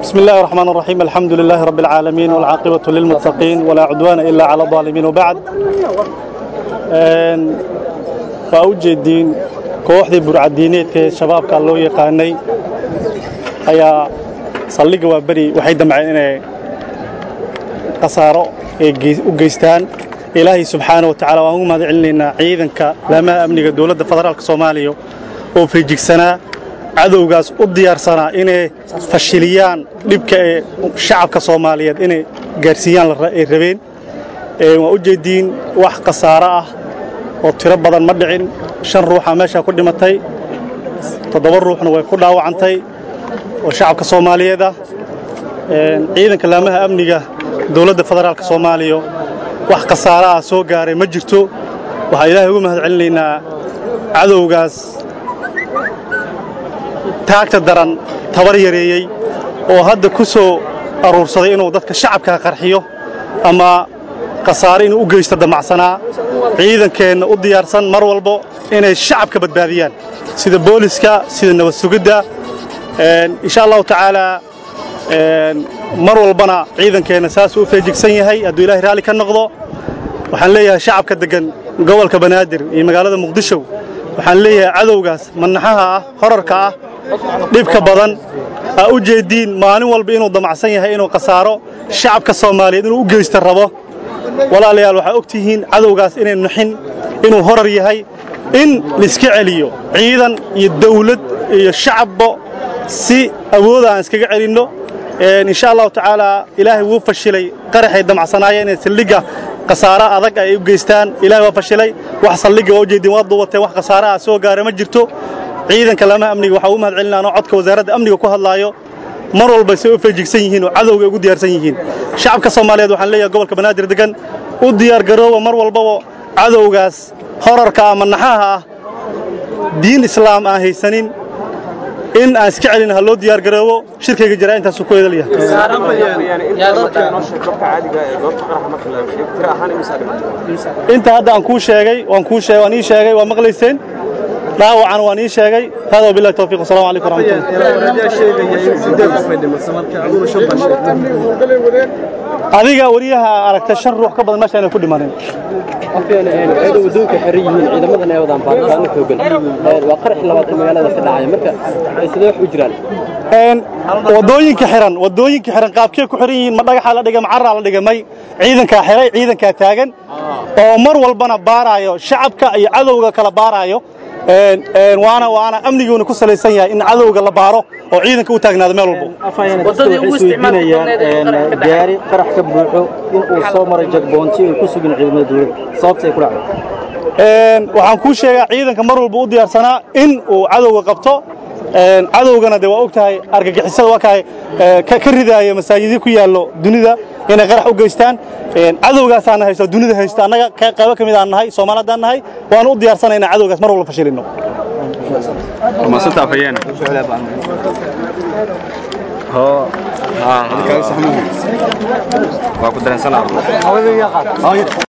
بسم الله الرحمن الرحيم الحمد لله رب العالمين والعاقبة للمتقين ولا عدوان إلا على الظالمين وبعد فأوجدين kooxdii burcadiineedka ee shabaabka loo yaqaanay ayaa saldhigga waa beri waxay damceen inay khasaaro ay u geystaan ilaahay subxaana wa tacaala waan ugu mahad celinaynaa ciidanka laamaha amniga dowladda federaalka soomaaliya oo feejigsanaa cadowgaas u diyaarsanaa inay fashiliyaan dhibka ee shacabka soomaaliyeed inay gaarsiiyaan ay rabeen waa u jeediin wax khasaaro ah oo tiro badan ma dhicin shan ruuxa meeshaa ku dhimatay toddoba ruuxna way ku dhaawacantay oo shacabka soomaaliyeed ah ciidanka laamaha amniga dowladda federaalka soomaaliya wax khasaaro ah soo gaaray ma jirto waxaa ilaahay ugu mahad celinaynaa cadowgaas taagta daran tabar yareeyey oo hadda ku soo aruursaday inuu dadka shacabkaa qarxiyo ama khasaare inuu u geysto damacsanaa ciidankeenna u diyaarsan mar walbo inay shacabka badbaadiyaan sida booliska sida nabad sugidda insha allahu tacaalaa mar walbana ciidankeenna saasuu u feejigsan yahay hadduu ilahay raalli ka noqdo waxaan leeyahay shacabka deggan gobolka banaadir iyo magaalada muqdisho waxaan leeyahay cadowgaas manaxaha ah horarka ah dhibka badan aa u jeediin maalin walba inuu damacsan yahay inuu khasaaro shacabka soomaaliyeed inuu u geysta rabo walaalayaal waxaa og tihiin cadowgaas inay nuxin inuu horar yahay in laiska celiyo ciidan iyo dawlad iyo shacabba si awooda aan iskaga celinno insha allahu tacaalaa ilaahay wuu fashilay qaraxay damacsanaayeen inay saldhigga khasaaro adag ay u geystaan ilahay waa fashilay wax saldhigga waa u jeedin waa duubateen wax khasaaro ah soo gaara ma jirto ciidanka laamaha amniga waxaa ugu mahad celinaa anoo codka wasaaradda amniga ku hadlaayo mar walba say u feejigsan yihiin oo cadowga ugu diyaarsan yihiin shacabka soomaaliyeed waxaan leeyahay gobolka banaadir degan u diyaargarooba mar walbaba cadowgaas horarka ama naxaha ah diin islaam aan haysanin in aan iska celin ha loo diyaargaroobo shirkayga jiraa intaasu ku eedalyahay inta hadda aan kuu sheegay waan kuu sheegay waan ii sheegay waa maqlayseen dhaawacana waan ii sheegay hada wabillahi tawfiiq assalamu calaykum waraxmatullah adiga wariyaha aragtay shan ruux ka badan meesha inay ku dhimanin wadooyinka xiran yihiin ciidamadan ay wadaan baaritaano xoogan waa qarax labaad ee magaalada ka dhacaya marka sidee wax u jiraan wadooyinka xiran wadooyinka xiran qaabkee ku xiran yihiin ma dhagaxa la dhigay ma carraa la dhigay may ciidankaa xiray ciidankaa taagan oo mar walbana baaraayo shacabka iyo cadowga kala baaraayo waana waana amniguuna ku salaysan yahay in cadowga la baaro oo ciidanka u taagnaado meel walbo gaari qarax ka buuxo in uu soo maray jagboonti ay ku sugin ciidamada dowladda sababta ay ku dhacday waxaan kuu sheegaa ciidanka mar walba u diyaarsanaa in uu cadowga qabto cadowgana de waa og tahay argagixisada waa kahay ka ridaaya masaajidii ku yaallo dunida inay qarax u geystaan cadowgaasaana haysto dunida haysto annaga qaybo ka mid aan nahay soomaalidaan nahay waanu u diyaarsana inaan cadowgaas mar walba fashilino waa ku dareensanaa